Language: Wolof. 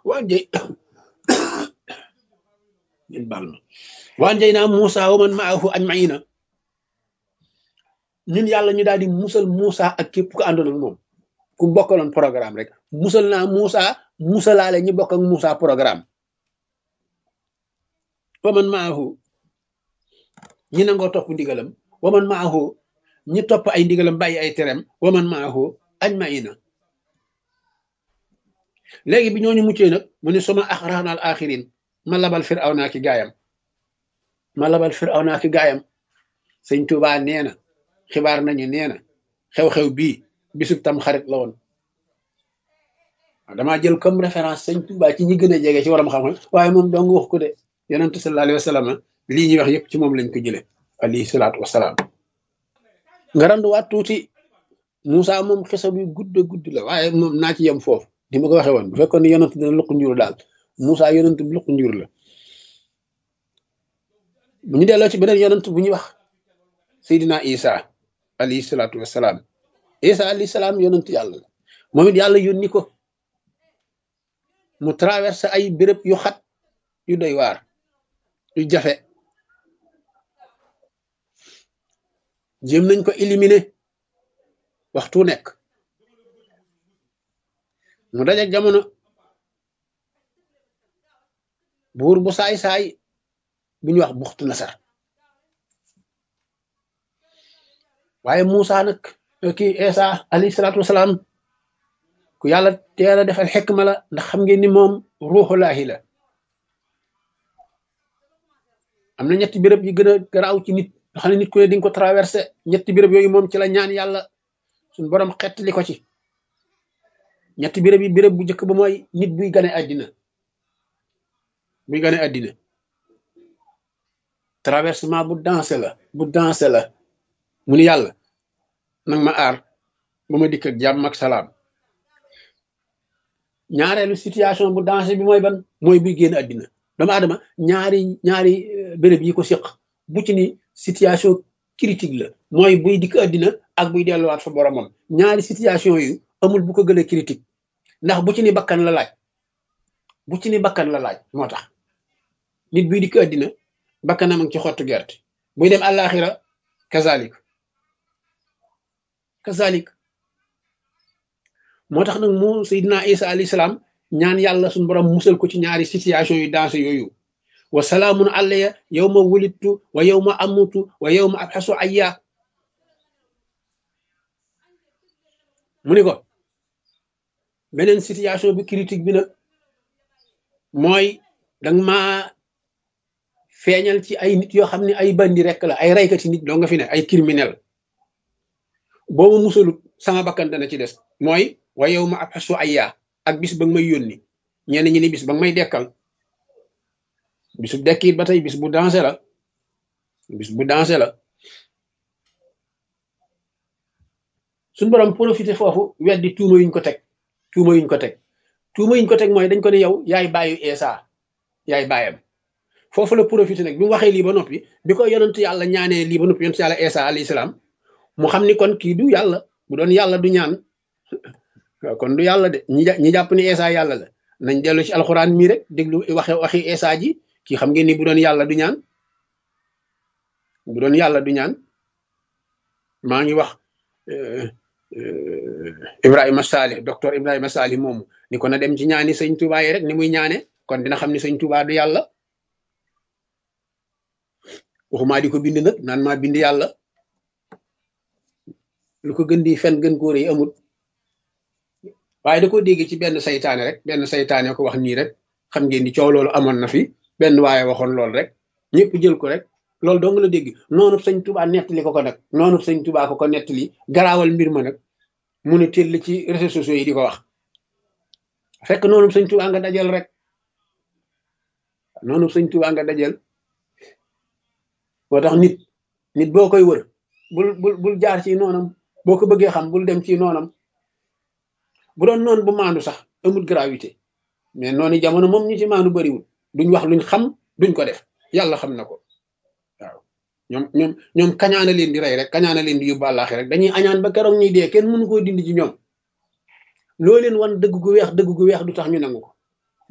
waan jay ngeen baal ma waan jay naa Muusa wa man maahu ajmaina ñun yàlla ñu daal di musal Muusa ak képp ku àndoon ak moom ku bokkaloon programme rek musal naa Muusa musalaale ñi bokk ak Muusa programme wa man maahu ñi nangoo topp ndigalam wa man maahu ñi topp ay ndigalam bàyyi ay terem wa man maahu ajmaina léegi bi ñooñu muccee nag mu ne suma axraanal axirin ma labal firaw naa ki gaayam ma labal firaw naa ki gaayam sëñ Tuubaa nee na xibaar nañu nee na xew-xew bii bisub tam xarit la woon damaa jël comme référence sëñ Tuubaa ci ñi gën a jege ci waram xam-xam waaye moom dong wax ko de yonentu sallallahu alayhi wa sallam lii ñuy wax yëpp ci moom lañ ko jële alayhi salaatu wasalaam nga randuwaat tuuti Moussa moom xisa bi gudd gudd la waaye moom naa ci yem foofu di ma ko waxee woon bu fekkoon ne yonent dina luq njur daal Moussa yonent bi luq njur la bu ñu delloo ci beneen yonent bu ñuy wax Seydina Isa alayhi salaatu wasalaam Isa alayhi salaam yonent yàlla la moom it yàlla yónni ko mu traversé ay béréb yu xat yu doy waar yu jafe jéem nañ ko éliminer waxtu nekk mu dajak jamono buur bu saay-saay bu ñuy wax buxtu nasar waaye Muusa nag kii Isa alayhi salaatu wasalaam ku yàlla teel a defal xekma la ndax xam ngeen ni moom ruuxulaahi la am na ñetti béréb yi gën a garaaw ci nit nga xam ne nit ku ne di nga ko traversé ñetti béréb yooyu moom ci la ñaan yàlla suñ borom xettali ko ci ñetti béréb yi béréb bu njëkk ba mooy nit buy gane àddina buy gane àddina traversement bu dansé la bu dansé la mu ni yàlla nag ma aar ba ma dikk ak jàmm ak salaam ñaareelu situation bu dansé bi mooy ban mooy buy génn àddina doomu aadama ñaari ñaari béréb yi ko séq bu ci ni situation critique la mooy buy dikk àddina ak buy delluwaat fa boromam ñaari situation yu amul bu ko gën a critique ndax bu ci ni bakkan la laaj bu ci ni bakkan la laaj moo tax nit buy dikk àddina bakkanam ci xottu gerte buy dem àllaaxira kazalik kazalik moo tax nag mu Seydina Isa alayhi salaam ñaan yàlla suñu borom musal ko ci ñaari situation yu dansé yooyu wa salaamun alayya yawma wulidtu wa yawma amutu wa yawma abxasu ayya mu ni ko beneen situation bi critique bi nag mooy danga ma feeñal ci ay nit yoo xam ne ay bandi rek la ay raykati nit doo nga fi ne ay criminel boobu musalut sama bakkan dana ci des mooy wa yawma abxasu ayya ak bis ba nga may yónni ñenn ñi ni bis ba nga may dekkal bisu dekkiit ba tey bis bu dansé la bis bu dansé la suñ borom profité foofu weddi tuuma yuñ ko teg tuuma yuñ ko teg tuuma yuñ ko teg mooy dañ ko ne yow yaay bàyyu Isa yaay bàyyam foofu la profité nag bi mu waxee lii ba noppi bi ko yonent yàlla ñaanee lii ba noppi yonent yàlla Isa alayhi salaam mu xam ni kon kii du yàlla bu doon yàlla du ñaan kon du yàlla de ñi ñi jàpp ni Isa yàlla la nañ dellu ci alxuraan mii rek déglu waxe waxi Isa ji kii xam ngeen ni bu doon yàlla du ñaan bu doon yàlla du ñaan maa ngi wax Ibrahima Salih docteur Ibrahima Salih moomu ni ko na dem ci ñaani sëñ Touba yi rek ni muy ñaane kon dina xam ni sëñ Touba du yàlla waxumaa di ko bind nag naan maa bind yàlla lu ko gën di fen gën kóor yi amul waaye da ko dégg ci benn saytaane rek benn saytaane ko wax nii rek xam ngeen ni coow loolu amoon na fi benn waaye waxoon loolu rek ñëpp jël ko rek loolu dong la dégg noonu sëñ Touba nettali ko ko nag noonu sëñ Touba ko ko nettali garaawal mbir ma nag mu ne teel ci réseaux sociaux yi di ko wax fekk noonu sëñ Touba nga dajal rek noonu sëñ Touba nga dajal moo tax nit nit boo koy wër bul bul bul jaar ci noonam boo ko bëggee xam bul dem ci noonam bu doon noonu bu maandu sax amul gravité mais noonu jamono moom ñi ci maandu bariwul duñ wax luñ xam duñ ko def yàlla xam na ko waaw ñoom ñoom ñoom kañaana leen di rey rek kañaana leen di yóbbu àllaaxi rek dañuy añaan ba keroog ñuy dee kenn mënu koo dindi ci ñoom loo leen wan dëgg gu weex dëgg gu weex du tax ñu nangu ko